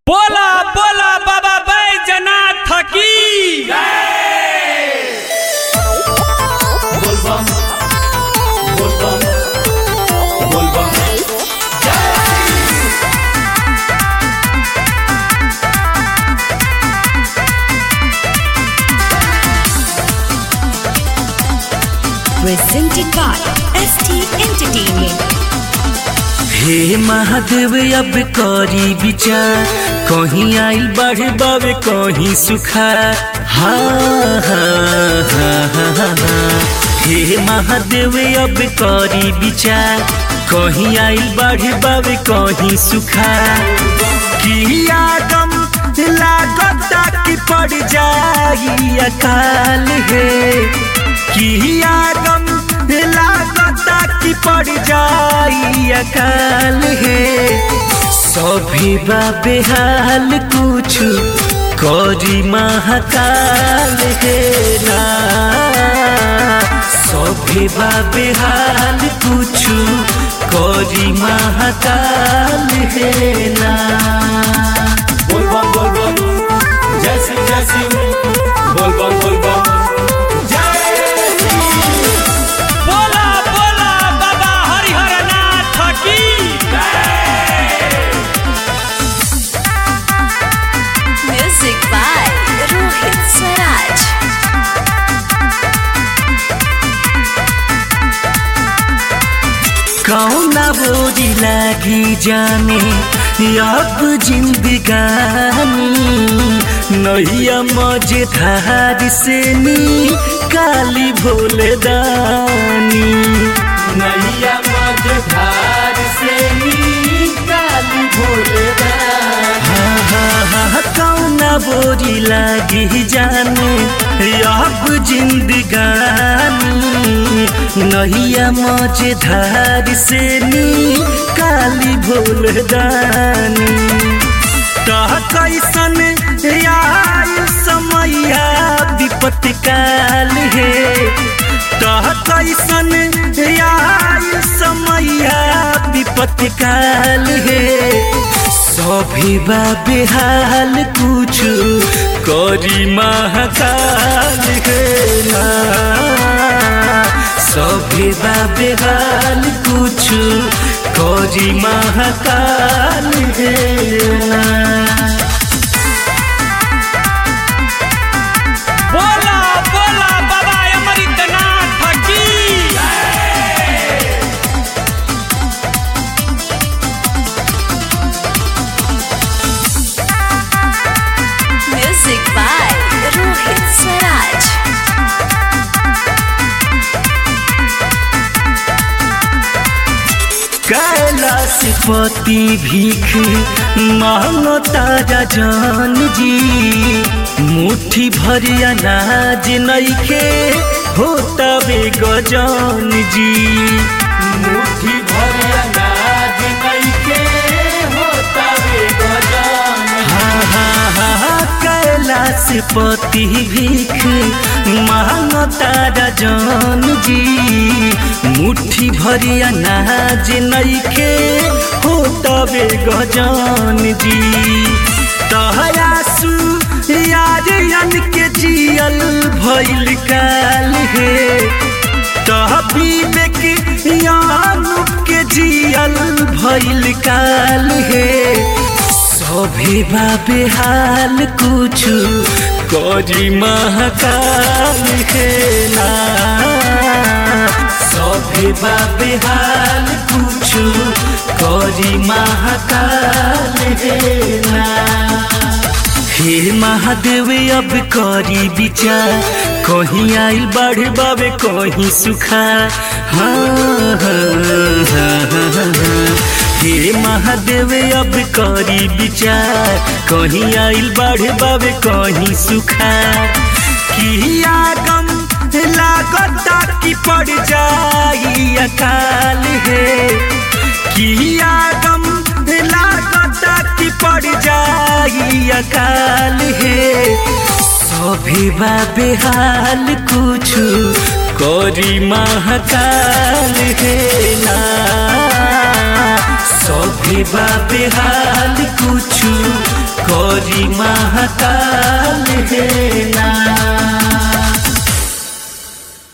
बोला बोला बाबा बैजनाथ की बोलबम बोलबम बोलबम presented by ST Entertainment. हे महादेव अब करी विचार कहीं आइल बढ़ बावे कहीं सुखा हा हा हा हा हा हा। हे महादेव अब करी विचार कहीं आइल बढ़ बावे कहीं सुखा की आगम लागता कि पड़ जाई अकाल है की आगम लागता कि पड़ जाई अकाल है सभी बा बेहाल कुछ करी महाकाल है ना सभी बा बेहाल कुछ करी महाकाल है ना बोलबम बोलबम जय सिंह जय सिंह बोलबम बोलबम जय बोला बोला बाबा हरिहर नाथ की Music by Rohit Swaraj. कौना बोरी लागी जाने अब जिंदगानी नैया मजेदार से नी काली भोले दानी नैया मझधार से निकाली भोलेदार हाँ हाँ हाँ कौना बोरी लागी जाने अब जिंदगानी नैया मजेदार से नी काली भोले दानी कह कैसन आयु समैया विपत्ति काल है कह कैसन आयु समैया विपत्ति काल है सभी बा बेहाल कुछ करी महाकाल है ना सभी बा बेहाल कुछ करी महाकाल है ना बोला बोला बाबा अमृतनाथ की Music by Rohit Swaraj. Kailash पति भीख मांगो तारा जान जी मुट्ठी भरी अनाज नइखे होता बे गजान जी मुट्ठी भर अनाज नइखे होता रे गजान हाँ हाँ हाँ हाँ, कैलाश पति भीख मांगो तारा जान जी मुट्ठी भरी अनाज नइखे होता बे गजान जी तहयासु यारियन के जियल भइल काल है तह विवेक यानुक के जियल भइल काल है सभी बा बेहाल कुछ करी महाकाल है ना सभी बा बेहाल कुछ करी महाकाल है ना हे महादेव अब करी विचार कहीं आइल बाढ़ बाबे कहीं सुखा हाँ हाँ हाँ हाँ हाँ। हे महादेव अब करी विचार कहीं आइल बाढ़ बाबे कहीं सुखा की आगम लागता कि पड़ जाई अकाल है की आगम लागता कि पड़ जाई अकाल है सभी बा बेहाल कुछ करी महाकाल है ना सभी बा बेहाल कुछ करी महाकाल हे